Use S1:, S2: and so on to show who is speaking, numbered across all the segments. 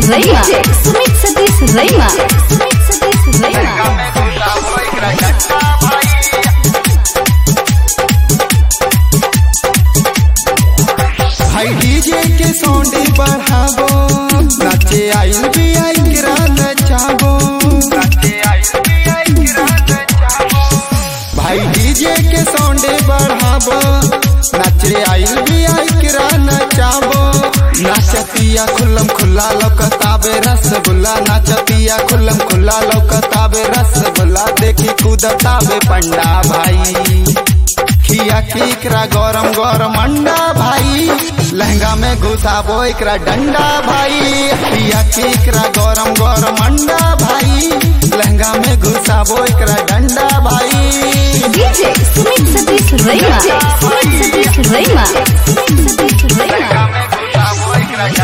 S1: Rema. Sumit Satish Rema. Sumit Satish Rema.
S2: High DJ के sound बढ़ावो नाचे आइल भी आई किरान चावो भाई डीजे के साउंड बढ़ावो नाचे आइल भी आई किरान चावो नाचतिया खुल्लम खुल्ला लौकताबे रसगुल्ला नाचतिया खुल्लम खुल्ला लौकताबे रसगुल्ला देखी कूदताबे पंडा भाई खिया के एकरा गरम गरम अंडा भाई लहंगा में घुसाबो एकरा डंडा भाई खिया के एकरा गरम गरम अंडा भाई लहंगा में घुसाबो एकरा डंडा भाई
S1: DJ Sumit Satish Rema. Sumit Satish Rema. Sumit Satish Rema.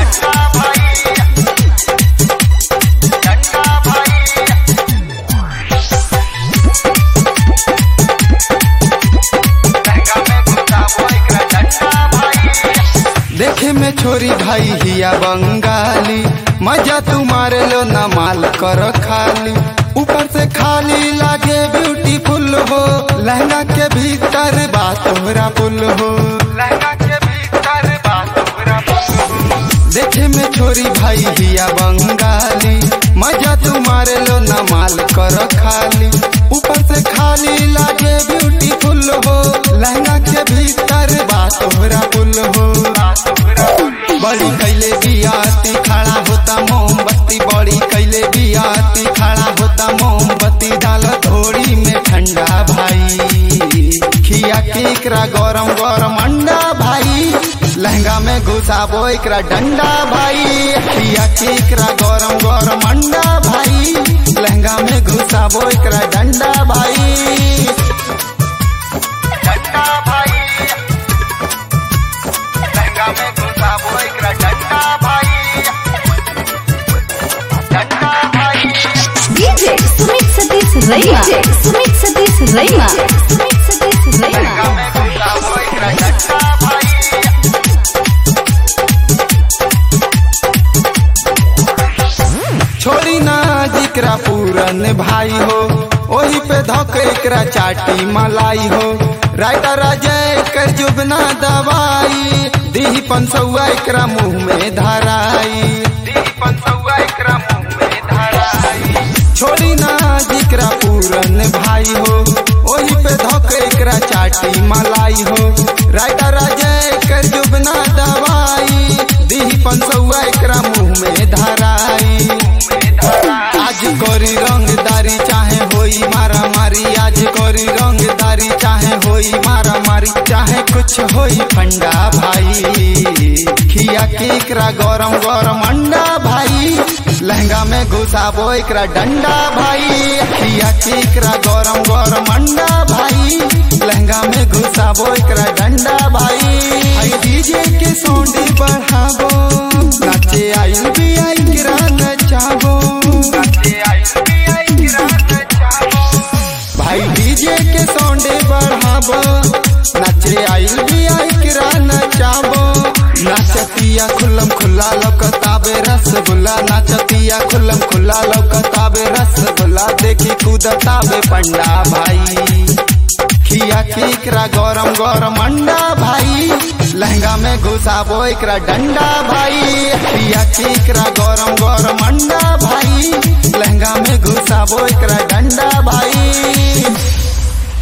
S2: देखे में छोरी भाई हिया बंगाली मजा तुम्हारे लो न माल कर खाली ऊपर से खाली लागे ब्यूटीफुल हो लहंगा के भीतर बात तोहरा पुल हो लहंगा के भीतर बात तोहरा देखे में छोरी भाई हिया बंगाली मजा तुम्हारे लो न माल कर खाली ऊपर से खाली लागे ब्यूटीफुल हो लहंगा के भीतर बात तोहरा पुल हो बड़ी कैले बियाती खड़ा होता मोमबत्ती बड़ी कैले बियाती खड़ा होता मोमबत्ती डाल थोड़ी में ठंडा भाई खिया के एकरा गरम गरम अंडा भाई लहंगा में घुसाबो एकरा डंडा भाई खिया के एकरा गरम गरम अंडा भाई लहंगा में घुसाबो एकरा डंडा भाई डंडा भाई लहंगा में घुसाबो एकरा डंडा भाई डंडा भाई
S1: DJ Sumit Satish Rema. Sumit Satish Rema. Sumit Satish Rema.
S2: में घुसाबो एकरा डंडा भाई छोड़ी ना जिकरा पूरन भाई हो ओही पे धक एकरा चाटी मलाई हो राइटर अजय कर जुबना दवाई दीही पंसौआ एकरा मुंह में धराई दीही पंसौआ एकरा मुंह में धराई छोड़ी ना जिकरा पूरन भाई हो ओही पे धक एकरा चाटी मलाई हो राइटर अजय कर जुबना दवाई दीही पंसौआ एकरा मुंह में धराई आज कोरी रंगदारी चाहे होई मारा मारी आज कोरी रंगदारी चाहे होई मारा मारी चाहे कुछ होई फंडा भाई खिया के एकरा गरम गरम अंडा भाई लहंगा में घुसाबो एकरा डंडा भाई खिया के एकरा गरम गरम अंडा भाई लहंगा में घुसाबो एकरा डंडा भाई आई डीजे के साउंड बढ़ाबो नाचे आइल भी आई किरा नचाबो भाई डीजे के साउंड बढ़ाबो नाचे आइल भी आई किरा नचाबो नाचतिया खुल्लम खुल्ला लौकताबे रसगुल्ला नाचतिया खुल्लम खुल्ला लौकताबे रसगुल्ला देखी कूदताबे पंडा भाई खिया के एकरा गरम गरम अंडा भाई लहंगा में घुसाबो एकरा डंडा भाई खिया के एकरा गरम गरम अंडा भाई लहंगा में घुसाबो एकरा डंडा भाई